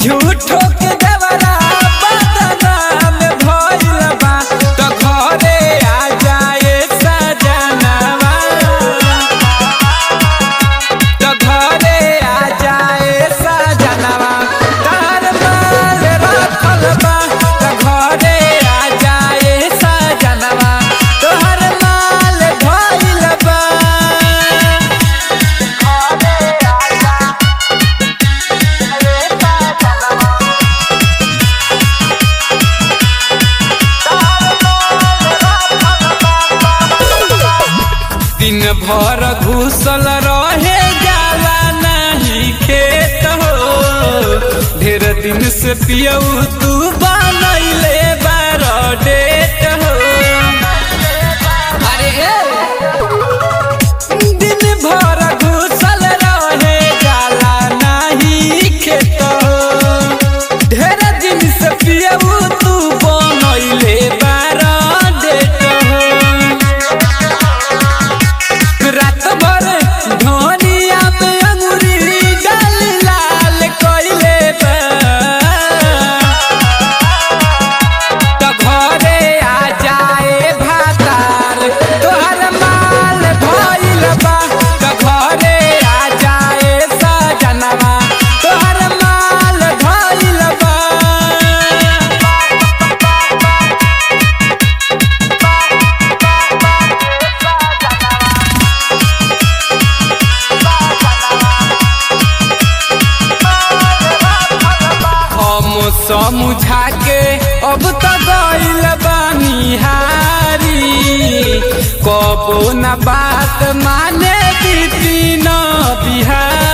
झूठो के देवरा बदनाम भइल बा त घरे आ जाए सजनवा त घरे आ जाए सजनवा तार माल रखल बा त घरे आ जाए सजनवा तोहर माल भइल बा दिन भर घुसल रहे जाला नहीं खेत हो ढेर दिन से पियऊ तू बनैले बार डेट हो अरे दिन भर घुसल रहे जाला नहीं खेत हो ढेर दिन से पियऊ तू बनैले बार डेट हो रात भर धनिया में अंगुरी डाल लाल कइले बा त घरे आ जाए भातार तोहर माल भइल बा त घरे आ जाए सजनवा तोहर माल भइल बा हम समझा के अब त गइल बानी हारी कबो न बात माने दीदी न बिहारी